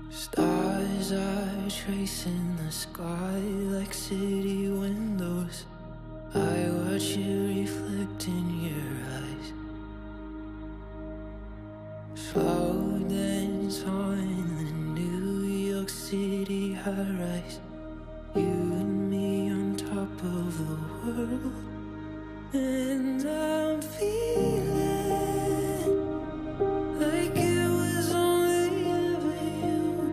Stars are tracing the sky like city windows. I watch you reflect in your eyes. Slow dance on the New York City high rise. You and me on top of the world. And I'm feeling like it was only ever you.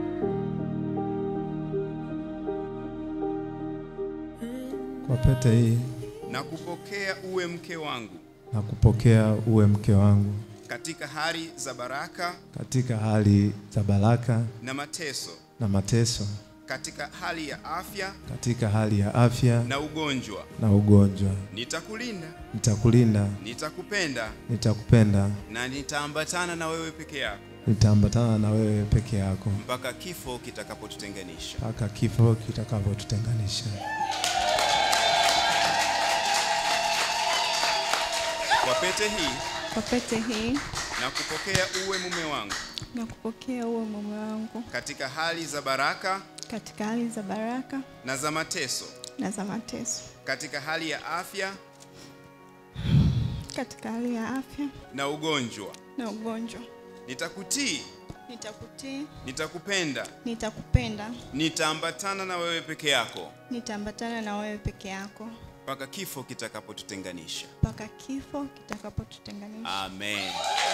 Kwa pete hii na kupokea uwe mke wangu na kupokea uwe mke wangu katika hali za baraka katika hali za baraka na mateso, na mateso, katika hali ya afya katika hali ya afya na ugonjwa. na ugonjwa. Nitakulinda, Nitakulinda, nitakupenda nitakupenda, na nitaambatana na wewe peke yako nitaambatana na wewe peke yako mpaka kifo kitakapotutenganisha. mpaka kifo kitakapotutenganisha. Kwa pete hii Kwa pete hii na kupokea uwe mume wangu na kupokea uwe mume wangu katika hali za baraka katika hali za baraka na za mateso, na za mateso, katika hali ya afya katika hali ya afya na ugonjwa. na ugonjwa. Nitakutii, Nitakutii, nitakupenda, nitakupenda, nitaambatana na wewe peke yako nitaambatana na wewe peke yako mpaka kifo kitakapotutenganisha. mpaka kifo kitakapotutenganisha. Amen.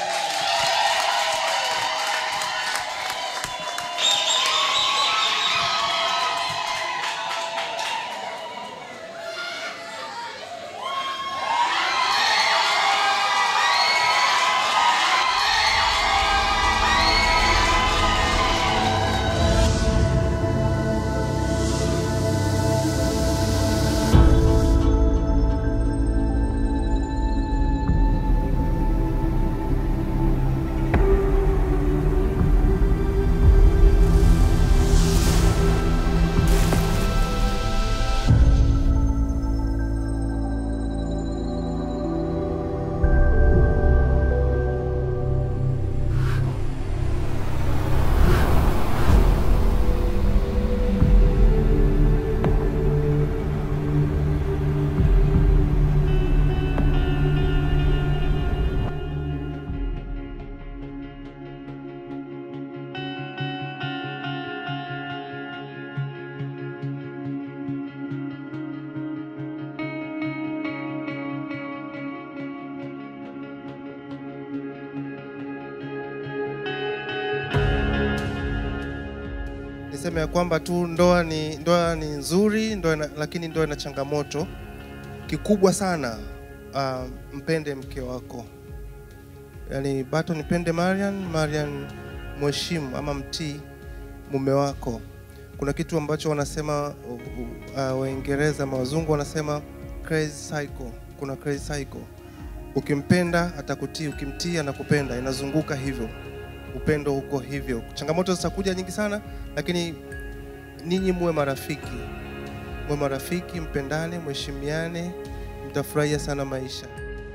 niseme ya kwamba tu ndoa ni ndoa ni nzuri ndoa ina, lakini ndoa ina changamoto kikubwa sana uh, mpende mke wako yaani bato nipende Marian Marian mheshimu ama mtii mume wako kuna kitu ambacho wanasema uh, uh, Waingereza ama wazungu wanasema crazy cycle kuna crazy cycle ukimpenda atakutii ukimtii anakupenda inazunguka hivyo upendo huko hivyo. Changamoto zitakuja nyingi sana, lakini ninyi muwe marafiki, muwe marafiki, mpendane, mheshimiane, mtafurahia sana maisha.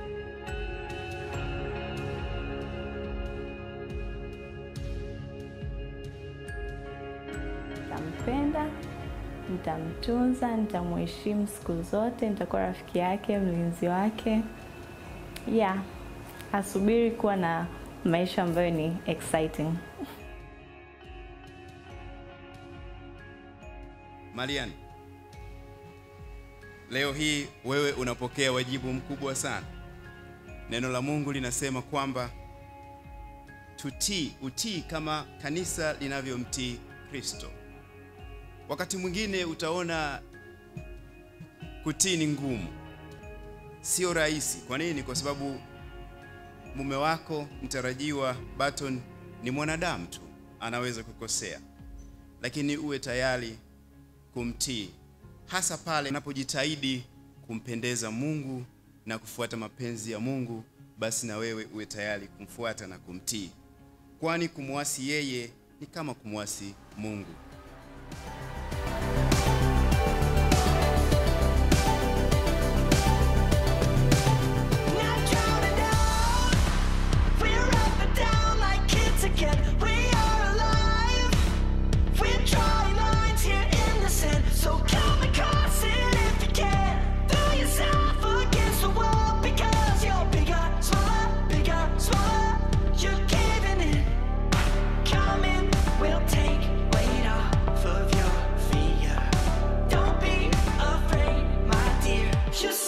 Nitampenda, nitamtunza, nitamheshimu siku zote, nitakuwa rafiki yake, mlinzi wake. Yeah, asubiri kuwa na maisha ambayo ni exciting. Marian, leo hii wewe unapokea wajibu mkubwa sana. Neno la Mungu linasema kwamba tutii, utii kama kanisa linavyomtii Kristo. Wakati mwingine utaona kutii ni ngumu, sio rahisi. Kwa nini? Kwa sababu mume wako mtarajiwa Barton ni mwanadamu tu, anaweza kukosea, lakini uwe tayari kumtii, hasa pale unapojitahidi kumpendeza Mungu na kufuata mapenzi ya Mungu, basi na wewe uwe tayari kumfuata na kumtii, kwani kumwasi yeye ni kama kumwasi Mungu. We're up and down like kids again. We are alive. you